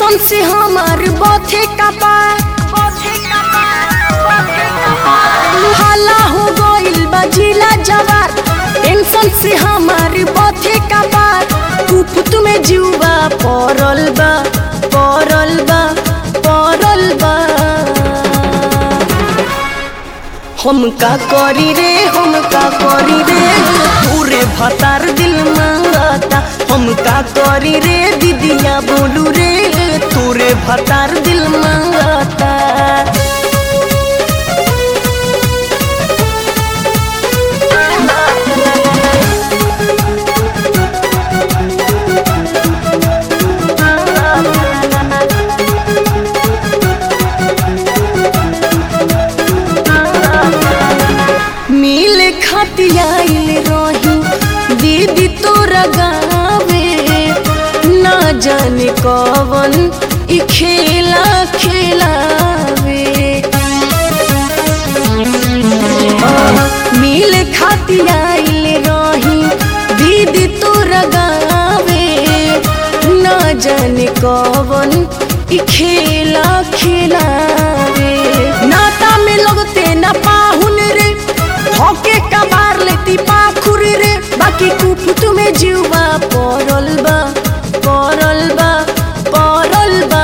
tension से हमार बथे कपार हाला हो गइल बा जिला जवार टेंशन से हमार बथे कपार कुफुत में जीवा पड़ल बा पड़ल बा पड़ल बा हम का करी रे हम का करी रे पूरे भतार दिल मांगता हम का करी रे दीदिया बोलू रे तोरे भतार दिल मांगता मिल खतियाइल रही दीदी तोरा गावे ना जाने कवन ई खेला खेलावे मिल खतियाइल रही दीदी तोरा गावे ना जाने कवन ई खेला खेलावे नाता में लगते ना पाहुन रे धोके कबार लेती पाखुर रे बाकी कुफुत में जीवा पड़ल बा पड़ल बा पड़ल बा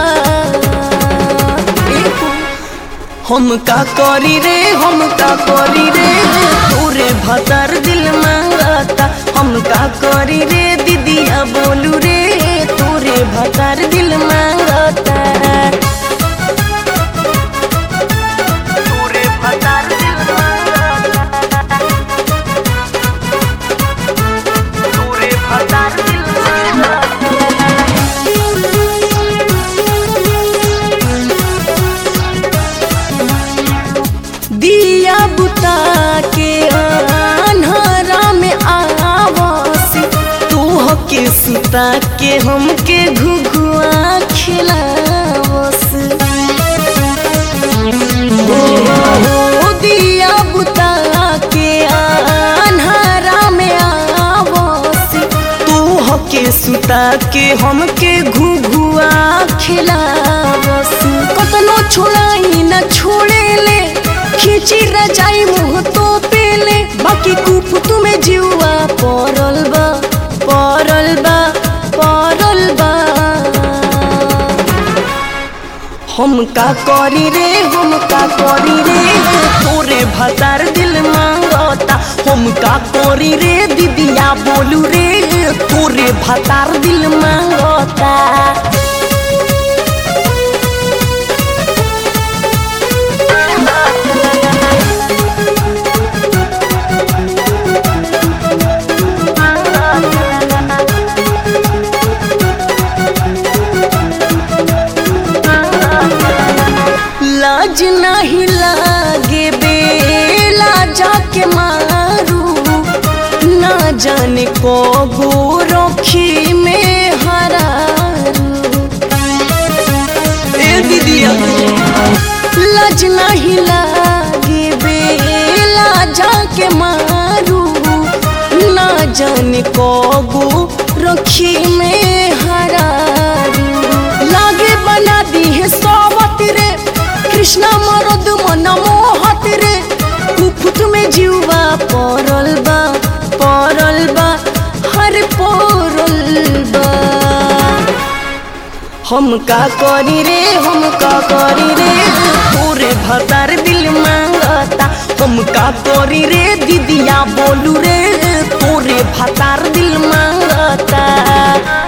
एहो, हम का करी रे हम का करी रे तोरे भतर दिल मांगता हम का करी रे दीदिया बोलू रे तोरे भतर दिल मांगता तोरे भतर दिल मांगता तोरे भतर दिल दिया बुता के अन्हरा में आवास तू के सुता के हमके घुघुआ खिलावस ओ दिया बुता के अन्हरा में आवास तू के सुता के हमके घुघुआ खिलावस कतनो छोड़ाई न छोड़े ले खींची रजाई मुँह तो पेले बाकी कुप तुम्हें जीवा पड़ल बा पड़ल बा पड़ल बा हम का करी रे हम का करी रे तोरे भतार दिल मांगता हम का करी रे दीदिया बोलू रे तोरे भतार दिल मांगता लाज नहीं लागे बेला जाके मारू ना जाने को गोरखी में हरारू ए दीदिया लाज नहीं लागे बेला जाके मारू ना जाने को गोरखी में हरारू लागे बना दी है सोबत रे कृष्णा मरद मन मोहत रे कुफुत में जीवा पड़ल बा पड़ल बा हर पड़ल बा हम का करी रे हम का करी रे तोरे भतार दिल मांगता हम का करी रे दीदिया बोलू रे तोरे भतार दिल मांगता